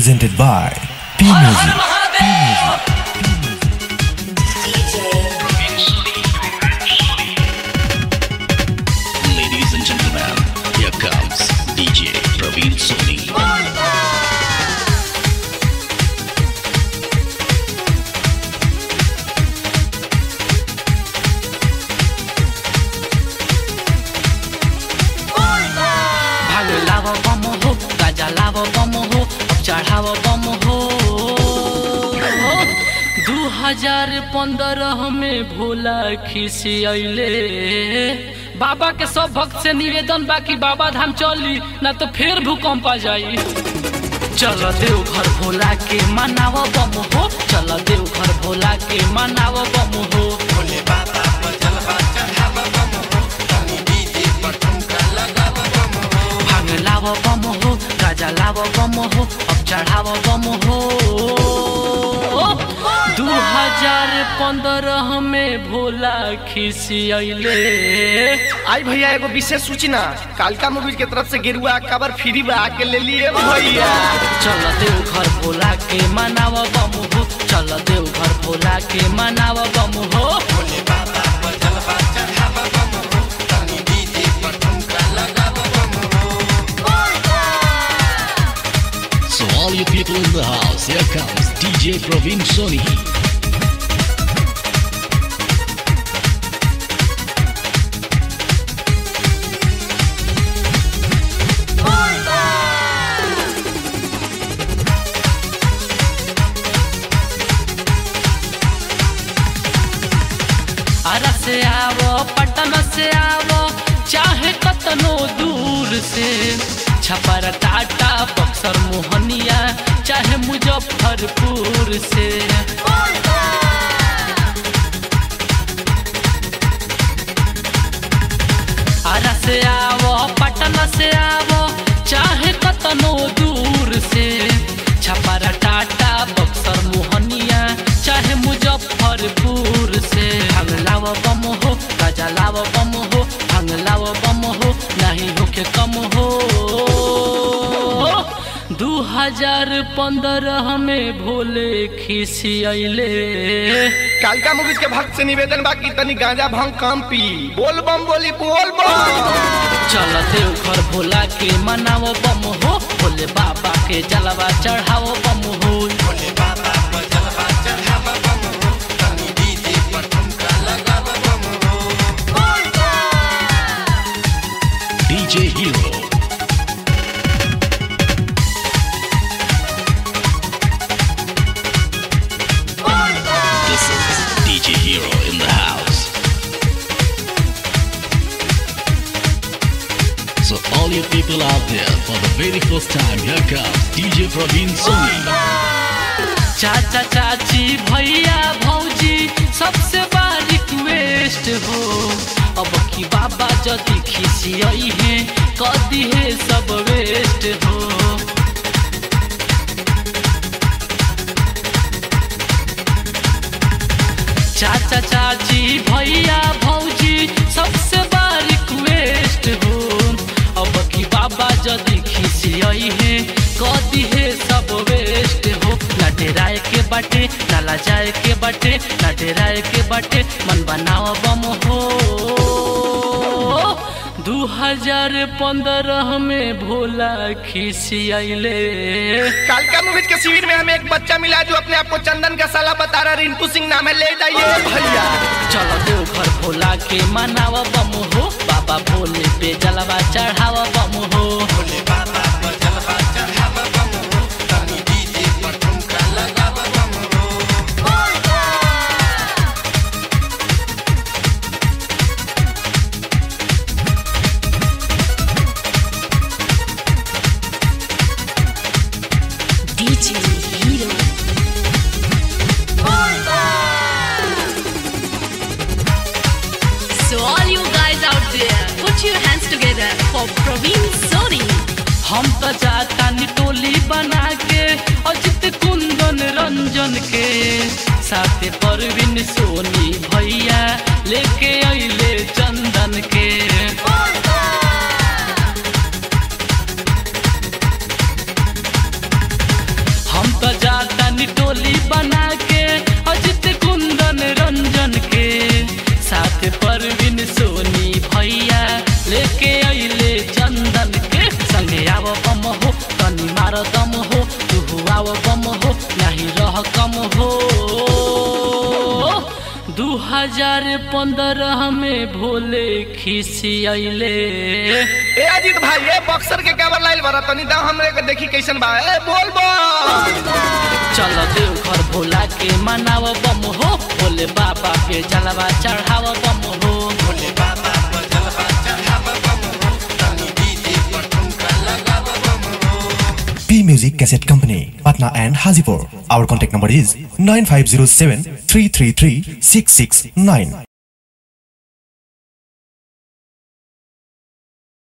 presented by P Music. Ladies and gentlemen, here comes DJ Praveen Soni. भाग लाव बम हो गाजा लाव बम हो अब चढ़ाव बम हो दू हजार पंद्रह में भोला खिसियले बाबा के सब भक्त से निवेदन बा कि बाबा धाम चली ना तो फिर भूकंप आ जाई चल देव घर भोला के मनाव बम हो चल देव घर भोला के मनाव बम हो भांग लाव बम हो गाजा लाव बम हो अब चढ़ाव बम हो दू हजार पंद्रह में भोला खिसियले आई भैया एगो विशेष सूचना कालका मूवीज के तरफ से गेरुआ कवर फ्री बा के ले लिए भैया चल देव घर भोला के मनाव बम हो चल देव घर भोला के मनाव बम हो So all you people in the house, here comes DJ Praveen Soni. अरा से आवो पटन से आवो चाहे कतनो दूर से छपर टाटा बक्सर मोहनिया चाहे मुजफ्फरपुर से अरा से आवो पटन से आवो चाहे कतनो दूर से छपर टाटा बक्सर मोहनिया चाहे मुजफ्फरपुर से भांग लाव बम हो गाजा लाव बम हो भांग लाव बम हो नहीं होके कम हो दू हजार पंद्रह में भोले खिसियले कालका मूवीज के भक्त से निवेदन बा कि तनी गांजा भंग कम पी बोल बम बोली बोल बम चल देव घर भोला के मनाव बम हो भोले बाबा के जलवा चढ़ाओ बम हो DJ Hero. This is DJ Hero in the house. So all you people out there, for the very first time, here comes DJ Praveen Soni. चाचा चाची भैया भौजी सबसे बड़ा रिक्वेस्ट हो अब की बाबा जदि खिसियई है कदी है सब वेस्ट हो चाचा चाची भैया भौजी सबसे बड़ा रिक्वेस्ट हो अब की बाबा जदि खिसियई है कदी है सब वेस्ट हो ना डेराए के बाटे नाला जाए के बाटे ना डेराए के बाटे मन बनाओ बम हो दू हजार पंद्रह में भोला खिसियले कालका मूवीज के शिविर में हमें एक बच्चा मिला जो अपने आप को चंदन का साला बता रहा रिंटू सिंह नाम है ले जाइए भैया चलो देव घर भोला के मनाव बम हो बाबा भोले पे जलवा चढ़ाव बम हो DJ Hero. So all you guys out there, put your hands together for Praveen Soni. हम तो जाता टोली बना के अजित कुंदन रंजन के साथे परवीन सोनी भैया लेके अइले चंदन के मार दम हो तू हुआ बम हो नहीं रह कम हो दू हजार पंद्रह में भोले खिसियले ए अजीत भाई ए बक्सर के काबर लाइल बरा तनी दाम हमरे के देखी कैसन बा ए बोल बोल चल देव घर भोला के मनाव बम हो भोले बाबा के जलवा चढ़ाव बम हो भोले बाबा P Music Cassette Company, Patna and Hazipur. Our contact number is 9507 333 669.